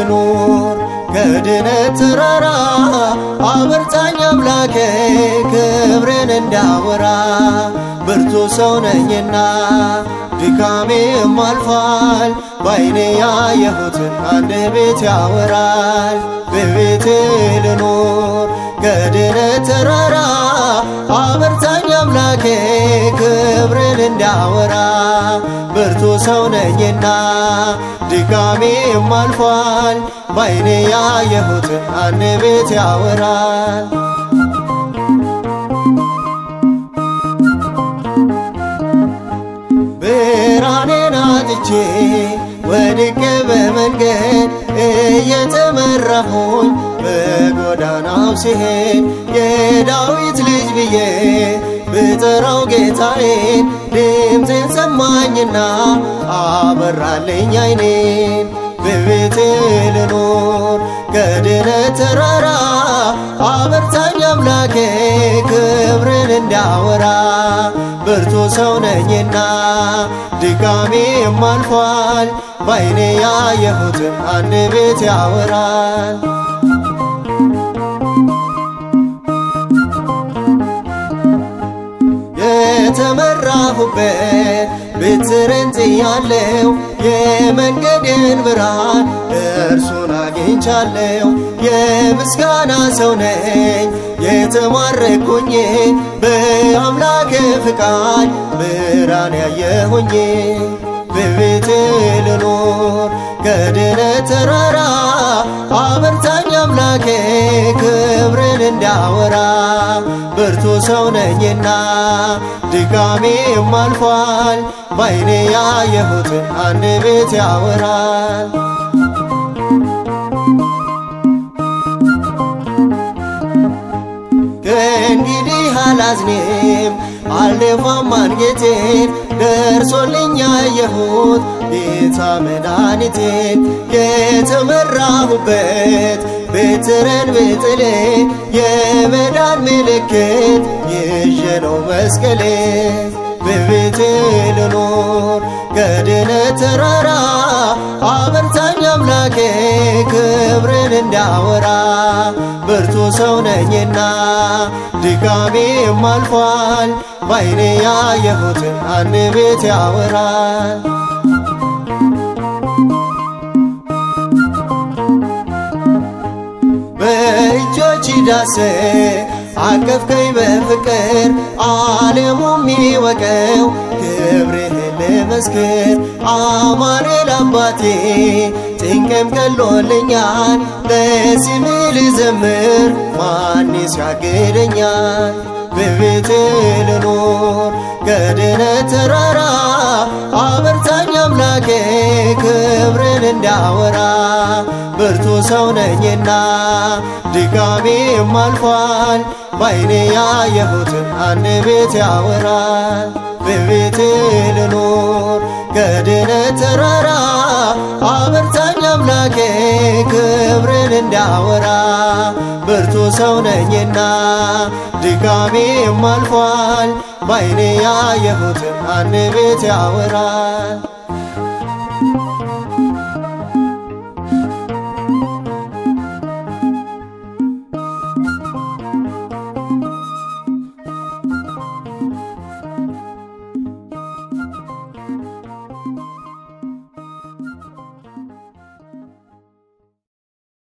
ልኑር ከድነት ተራራ አበርታኝ አምላኬ ክብርን እንዳወራ ብርቱ ሰው ነኝና ድካሜም አልፏል ባይኔ ያየሁትን አንድ ቤት ያወራል በቤት ልኑር ከድነት ተራራ አበርታኝ አምላኬ ክብርን እንዳወራ ብርቱ ሰው ነኝና ድካሜም አልፏል ባይኔ ያየሁትን አንድ ቤት ያወራል ብርሃኔን አጥቼ ወድቄ በመንገድ እየተመራሁኝ በጎዳናው ሲሄድ የዳዊት ልጅ ብዬ ብጠራው ጌታዬን ድምፄን ሰማኝና አበራልኝ አይኔን በቤቴ ልኑር ከድነት ተራራ አበርታኝ አምላኬ ክብርን እንዳወራ ብርቱ ሰው ነኝና ድካሜም አልፏል ባይኔ ያየሁትን አንድ ቤት ያወራል የተመራሁበት ብትርን ጥያለው የመንገዴን ብርሃን እርሱን አግኝቻለው የምስጋና ሰው ነኝ የተማረኩኝ በአምላክ ፍቃድ ብርሃን ያየሁኝ በቤት ልኑር ከድነት ተራራ አበርታኝ አምላኬ ክብርን እንዳወራ ብርቱ ሰው ነኝና ድካሜም አልፏል ባይኔ ያየሁትን አንድ ቤት ያወራል ከእንግዲህ አላዝኔም አልደፋም አንገቴን ደርሶልኝ ያየሁት ጌታ መድኃኒቴን የተመራሁበት ቤትረን ብጥሌ የመዳን ምልክት ይዤ ነው መስቀሌ በቤቴ ልኑር ከድነት ተራራ አበርታኝ አምላኬ ክብርን እንዳወራ ብርቱ ሰው ነኝና ድካሜም አልፏል ባይኔ ያየሁትን አንድ ቤት ያወራል በእጆች ዳሴ አቀፍከኝ በፍቅር ዓለሙም ይወቀው ክብርህን ልመስክር አማኑኤል አባቴ ጭንቅም ቀሎልኛል ለስምህ ልዘምር ማንስ ያግደኛል በቤት ልኑር ከድነት ተራራ አበርታኝ አምላኬ ክብርን እንዳወራ ብርቱ ሰው ነኝና ድካሜም አልፏል ባይኔ ያየሁትን አንድ ቤት ያወራል በቤት ልኑር ከድነት ተራራ አበርታኝ አምላኬ ክብርን እንዳወራ ብርቱ ሰው ነኝና ድካሜም አልፏል ባይኔ ያየሁትን አንድ ቤት ያወራል